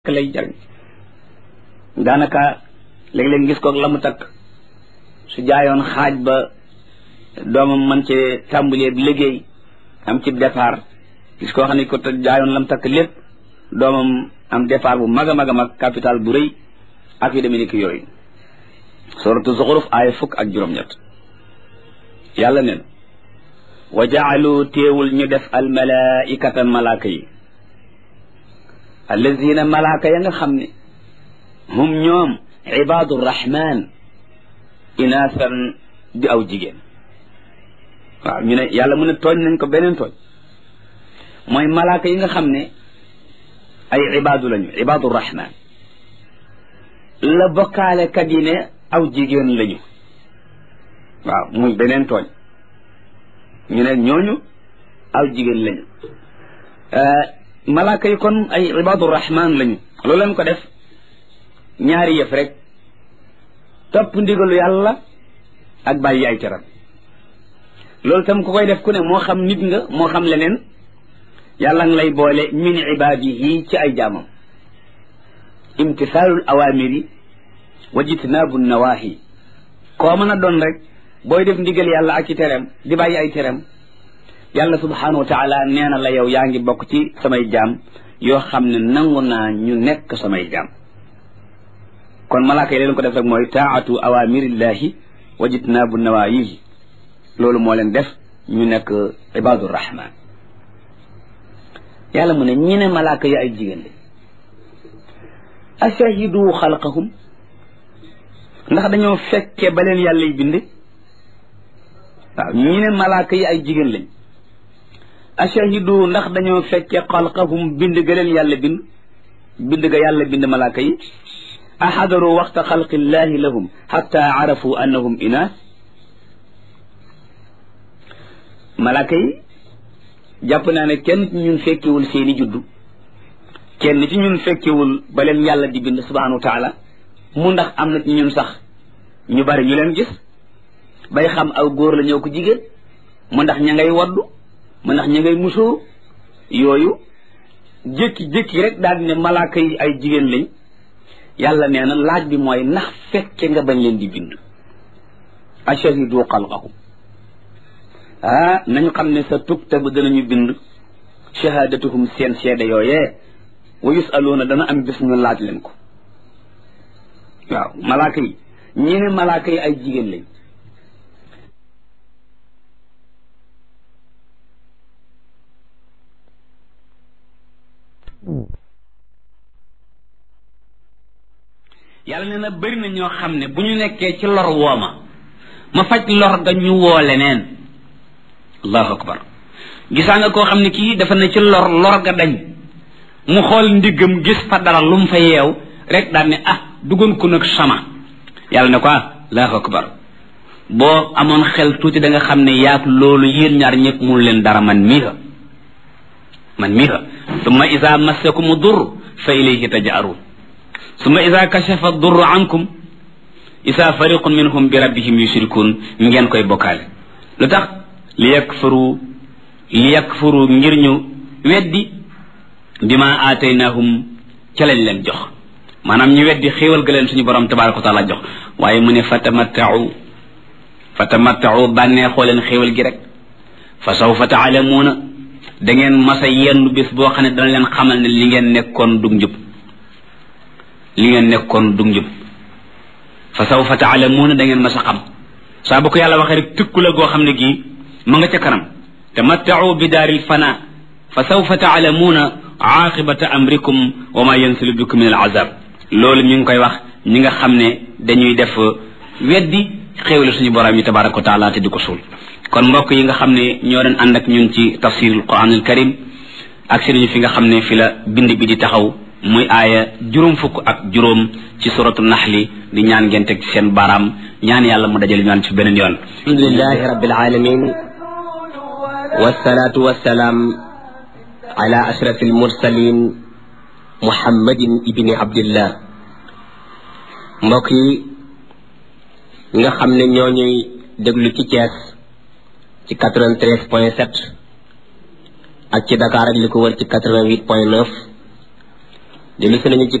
lay jariñ daanaka léeg-léeg gis koog la mu takk su jaayoon xaaj ba doomam man ci tàmbalee liggéey am ci départ gis koo xam ne ko jaayoon la mu takk lépp doomam am départ bu mag a mag a mag capital bu rëy ak yu demee ni ki yooyu suratu zuxuruf aaya fukk ak juróom-ñett yàlla neen wa jaalu téewul ñu def al malaikata malaaka yi allazina malaaka ya nga xam ne hum ñoom ibaadu rahman inaasan di aw jigéen waaw ñu ne yàlla mu ne tooñ nañ ko beneen tooñ mooy malaaka yi nga xam ne ay ibaadu lañu ibaadu rahman la bokkaale kat yi ne aw jigéen lañu waaw muy beneen tooñ ñu ne ñooñu aw jigéen lañu malaaka yi kon ay ibaadu rahman lañu loolu lañ ko def ñaari yëf rek topp ndigalu yàlla ak bàyyi ay teram loolu tam ku koy def ku ne moo xam nit nga moo xam leneen yàlla nga lay boole min ibaadihi ci ay jaamam imtisaalul awaamiri wa jitnaabu nawaahi koo mën a doon rek booy def ndigal yàlla ak ci teram di bàyyi ay teram yàlla subhanahu wa taala nee na la yow yaa ngi bokk ci samay jaam yoo xam ne nangu naa ñu nekk samay jaam kon malaaka yi leen ko def rek mooy taatu awamirillahi wa jitnaabu nawaayihi loolu moo leen def ñu nekk ibadu rahman yàlla mu ne ñi ne malaaka yi ay jigéen lañ ashahidu xalqahum ndax dañoo fekke ba leen yàlla y bind waaw ñi ne malaaka yi ay jigéen lañ ashahidu ndax dañoo fekke xalqahum bind ga leen yàlla bind bind ga yàlla bind malaaka yi axadaru waxta xalqillahi lahum xatta arafu annahum inaas malaaka yi jàpp naa ne kenn ci ñun fekkewul seeni juddu kenn ci ñun fekkewul ba leen yàlla di bind subhanahu wa taala mu ndax am na ci ñun sax ñu bari ñu leen gis bay xam aw góor la ñëw ko jigéen mu ndax ña ngay waddu mu ndax ña ngay musóor yooyu jékki-jékki rek daal di ne malaaka yi ay jigéen lañ yàlla nee na laaj bi mooy ndax fekke nga bañ leen di bind ashahidu xalqahum ah nañu xam ne sa tuktabu danañu bind shahadatuhum seen seede yooyee wa yusaluuna dana am bés ñu laaj leen ko waaw malaaka yi ñi ne malaaka yi ay jigéen lañ yàlla nee na bëri na ñoo xam ne bu ñu nekkee ci lor wooma ma faj lor ga ñu woo leneen allahu akbar gisaa nga koo xam ne kii dafa ne ci lor lor ga dañ mu xool ndiggam gis fa dara lu mu fa yeew rek daal ne ah duggoon ko nag sama yàlla ne ko ah allahu akbar boo amoon xel tuuti da nga xam ne yaag loolu yéen ñaar ñëpp mun leen dara man mii ha man mii ha summa isa massakumu dur fa ilayhi taj'arun summa ida kashafa durru ankum isa fariqun minhum bi rabbihim yushrikun ngeen koy bokkaale lu tax li yakfuru li yakfuru ngir ñu weddi bima aataynahum ca lañ leen jox maanaam ñu weddi xéewal ga leen suñu borom tabaraka wa taala jox waaye mu ne fatamattau fatamattau bànneexoo leen xéewal gi rek fa sawfa taalamuuna da ngeen masa yenn bés boo xam ne dana leen xamal ne li ngeen nekkoon dug njub li ngeen nekkoon dug njub fa sawfa taalamuuna da ngeen mas a xam saa bu ko yàlla waxee rek tëkku la goo xam ne gii ma nga ca kanam tamattau bi daaril fana fa sawfa taalamuuna aaqibata amrikum wa ma yansilu bikum min al azab loolu mi ngi koy wax ñi nga xam ne dañuy def weddi xéewle suñu borom yi tabaraka wa taala te di ko suul kon mbokk yi nga xam ne ñoo doon ànd ak ñun ci tafsirul quranul karim ak si nañu fi nga xam ne fi la bind bi di taxaw muy aaya juróom fukk ak juróom ci suratu naxli di ñaan ngeen teg ci seen baaraam ñaan yàlla mu dajale ñaan ci beneen yoon alhamdulilahi rabbil alamin wassalatu wassalaam ala ashraf almursalin muhammadin ibni abdillah mbokk yi nga xam ne ñoo ñuy déglu ci Thiès ci 93 point 7 ak ci Dakar ak li ko wër ci 88 point 9 dellu si nañu ci